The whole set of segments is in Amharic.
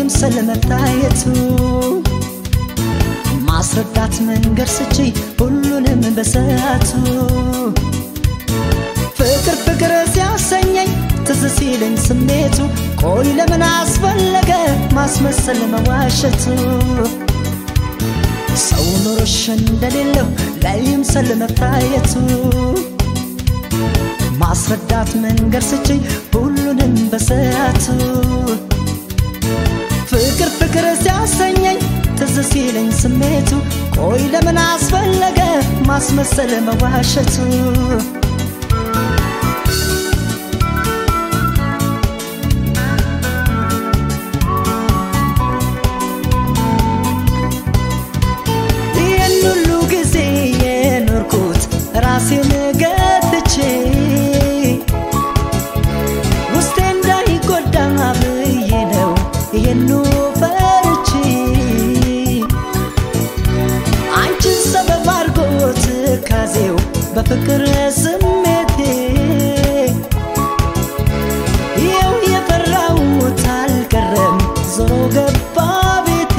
ለይምሰል መታየቱ ማስረዳት መንገድ ስቺ ሁሉንም በሰዓቱ ፍቅር ፍቅር ሲያሰኘኝ ትዝ ሲለኝ ስሜቱ ቆይ ለምን አስፈለገ ማስመሰል መዋሸቱ ሰው ኖሮሽ እንደሌለው ላይምሰል መታየቱ ማስረዳት መንገድ ስችኝ ሁሉንም በሰዓቱ ፍቅር ፍቅር ሲያሰኘኝ ትዝ ሲለኝ ስሜቱ ቆይ ለምን አስፈለገ ማስመሰል መዋሸቱ ይህን ሁሉ ጊዜ የኖርኩት ራሴን ገትቼ ውስጤ እንዳይጎዳ ብዬ ነው ይህኑ ፈርቼ አንቺን ሰበብ አድርጎ ትካዜው በፍቅር ስሜቴ ይኸው የፈራሁት አልቀረም ዞሮ ገባ ቤቴ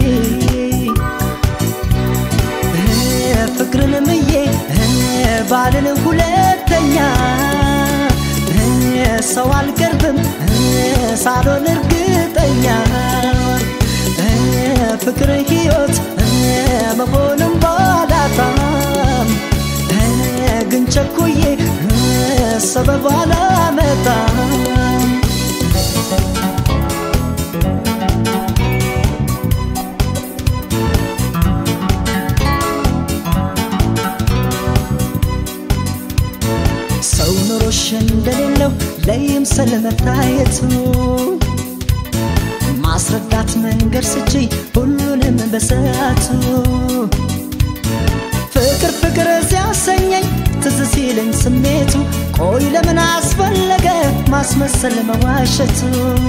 ፍቅርን ምዬ ባልን ሁለተኛ ሰው አልቀርብም ሳሎን እርግጠኛ ፍቅር ሕይወት መሆንም ባላጣም ግን ቸኩዬ ሰበብ አላመጣም ሰው ኑሮሽ እንደሌለው ለይምሰል መታየቱ ማስረዳት መንገድ ስቺ ሁሉንም በሰዓቱ ፍቅር ፍቅር ሲያሰኘኝ ትዝ ሲለኝ ስሜቱ ቆይ ለምን አስፈለገ ማስመሰል መዋሸቱ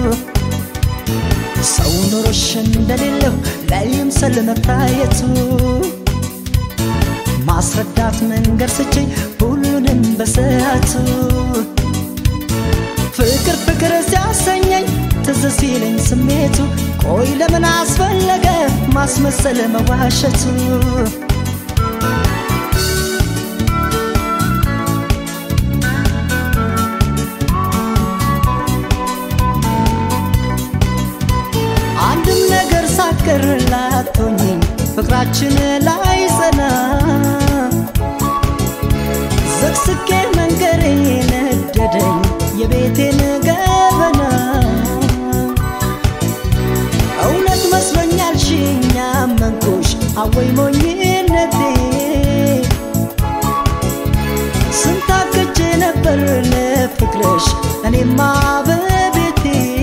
ሰው ኑሮሽ እንደሌለው ለይምሰል መታየቱ ማስረዳት መንገድ ስችኝ ሁሉንም በሰዓቱ ፍቅር ፍቅር ሲያሰኘኝ ትዝ ሲለኝ ስሜቱ ቆይ ለምን አስፈለገ ማስመሰል መዋሸቱ አንድም ነገር ሳቀር ላቶኝኝ ፍቅራችን ላይ ጸና ዘቅስቄ መንገሬ ነደደኝ የቤቴን ገበና እውነት መስሎኛል ሽኛ መንኩሽ አወይ ሞኝነቴ ስንታክቼ ነበር ለፍቅርሽ እኔማ በቤቴ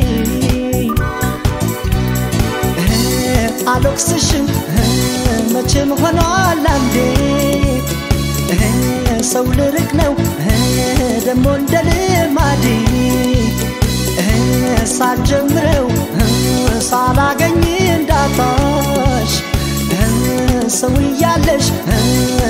አልወቅስሽም መቼም ሆኗል አንዴ ሰው ልርቅ ነው ደሞ እንደ ልማዴ ሳልጀምረው ሳላገኝ እንዳጣሽ ሰው እያለሽ